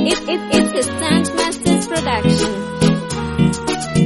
It, it, it's a Stunt Masters production.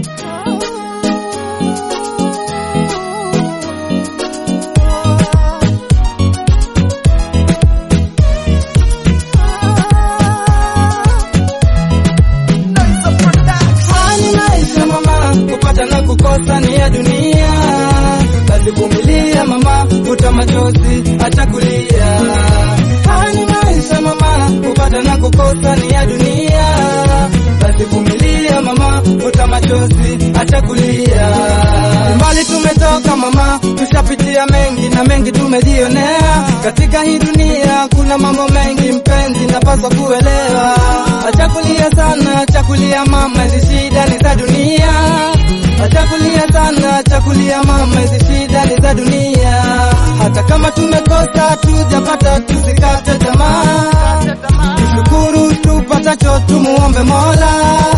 Kwani maisha mama, kupata na kukosa ni ya dunia. Basi vumilia mama, futa machozi, acha kulia. Kwani maisha mama, kupata na kukosa ni ya dunia. Basi vumilia mama, futa machozi, acha kulia. Mbali tumetoka mama, tushapitia mengi na mengi tumejionea. Katika hii dunia kuna mambo mengi mpenzi, napaswa kuelewa. Acha kulia sana, acha kulia mama, hizi shida ni za dunia. Acha kulia sana, acha kulia mama, hizi shida ni za dunia. Hata kama tumekosa tujapata, tusikate tamaa. Tushukuru tupatacho, tumuombe Mola.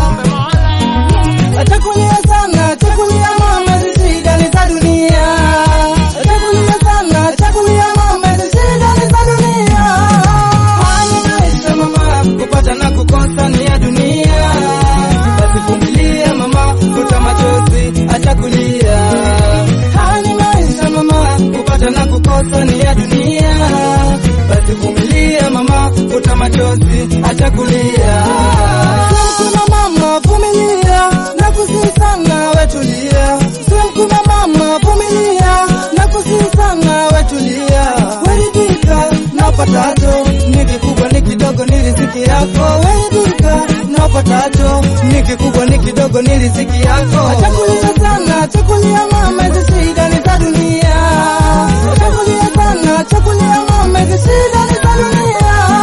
Acha kulia sana, acha kulia mama, hizi shida ni za dunia. Acha kulia sana, acha kulia mama, hizi shida ni za dunia. Haya maisha mama, kupata na kukosa ni ya dunia. Basi vumilia mama, futa machozi, acha kulia. Haya maisha mama, kupata na kukosa ni ya dunia. Basi vumilia mama, futa machozi, acha kulia. Simkuna mama, vumilia na kusihi sana wetulia. Simkuna mama, vumilia na kusihi sana wetulia. Weridhika na upatacho, ni kikubwa ni kidogo, ni riziki yako. Weridhika na upatacho, ni kikubwa ni kidogo, ni riziki yako. Acha kulia sana, acha kulia mama, hizi shida ni za dunia. Acha kulia sana, acha kulia mama, hizi shida ni za dunia.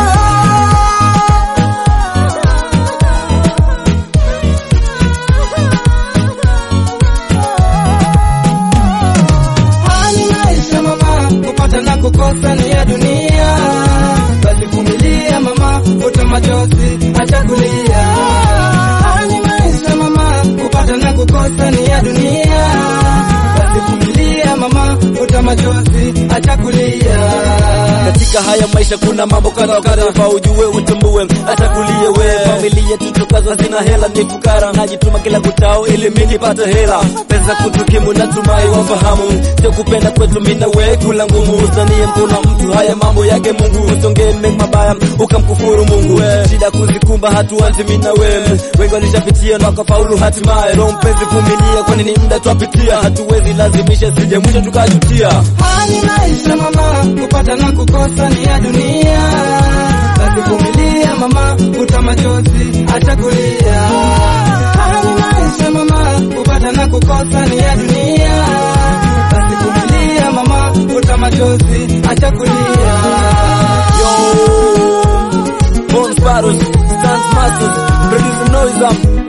Hali maisha mama, kupata na kukosa ni ya dunia. Basi vumilia mama, futa machozi, acha kulia. Hali maisha mama, kupata na kukosa ni ya dunia. Basi vumilia mama, futa machozi, acha kulia. Katika haya maisha kuna mambo kadha kadha, fa ujue utambue, hata kulie we familia tutokazo zina hela, ni fukara, najituma kila kutao ili mimi nipate hela, pesa kutukimu, natumai wafahamu, sio kupenda kwetu mimi na we, kula ngumu, usanie mkono mtu, haya mambo yake Mungu, usongee mengi mabaya ukamkufuru Mungu, shida kuzikumba hatuanzi mimi na we, wengi walishapitia na wakafaulu hatimaye, roho mpenzi, vumilia, kwani ni muda twapitia, hatuwezi lazimisha, sije mwisho tukajutia. Hali maisha mama, kupata na kukosa ni ya dunia. Basi vumilia mama, futa machozi, acha kulia. Hali maisha mama, kupata na kukosa ni ya dunia. Basi vumilia mama, futa machozi, acha kulia. Yo, Bones Battles, Stance Masters, Producer Noise Up,